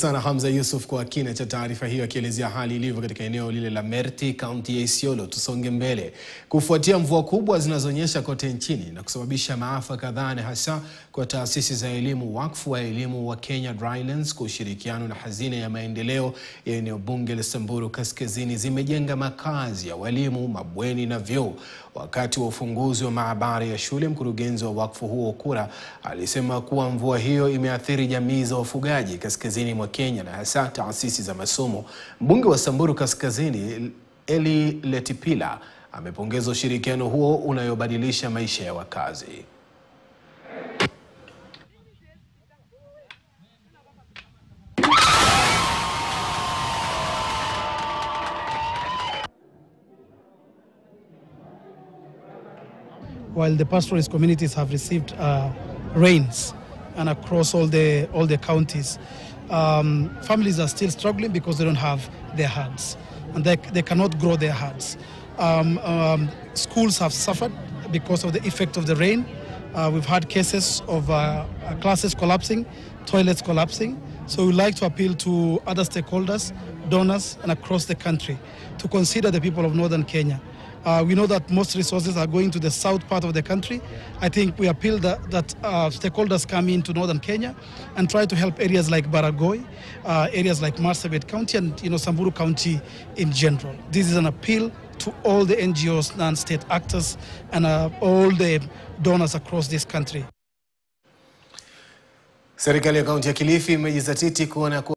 sana Hamza Yusuf kwa kina cha taarifa hiyo, akielezea hali ilivyo katika eneo lile la Merti, kaunti ya Isiolo. Tusonge mbele. Kufuatia mvua kubwa zinazonyesha kote nchini na kusababisha maafa kadhaa, na hasa kwa taasisi za elimu, wakfu wa elimu wa Kenya Drylands kwa ushirikiano na hazina ya maendeleo ya eneo bunge la Samburu Kaskazini zimejenga makazi ya walimu, mabweni na vyoo. Wakati wa ufunguzi wa maabara ya shule, mkurugenzi wa wakfu huo Ukura alisema kuwa mvua hiyo imeathiri jamii za wafugaji kaskazini mwa Kenya na hasa taasisi za masomo. Mbunge wa Samburu Kaskazini Eli Letipila amepongeza ushirikiano huo unayobadilisha maisha ya wakazi. while the pastoralist communities have received uh, rains and across all the all the counties, um, families are still struggling because they don't have their herds and they, they cannot grow their herds. Um, um, schools have suffered because of the effect of the rain. Uh, we've had cases of uh, classes collapsing, toilets collapsing. So we'd like to appeal to other stakeholders, donors, and across the country to consider the people of northern Kenya. Uh, we know that most resources are going to the south part of the country. I think we appeal that, that uh, stakeholders come into northern Kenya and try to help areas like Baragoi, uh, areas like Marsabit County, and you know Samburu County in general. This is an appeal to all the NGOs, non-state actors, and uh, all the donors across this country. Serikali ya kaunti ya Kilifi imejizatiti kuona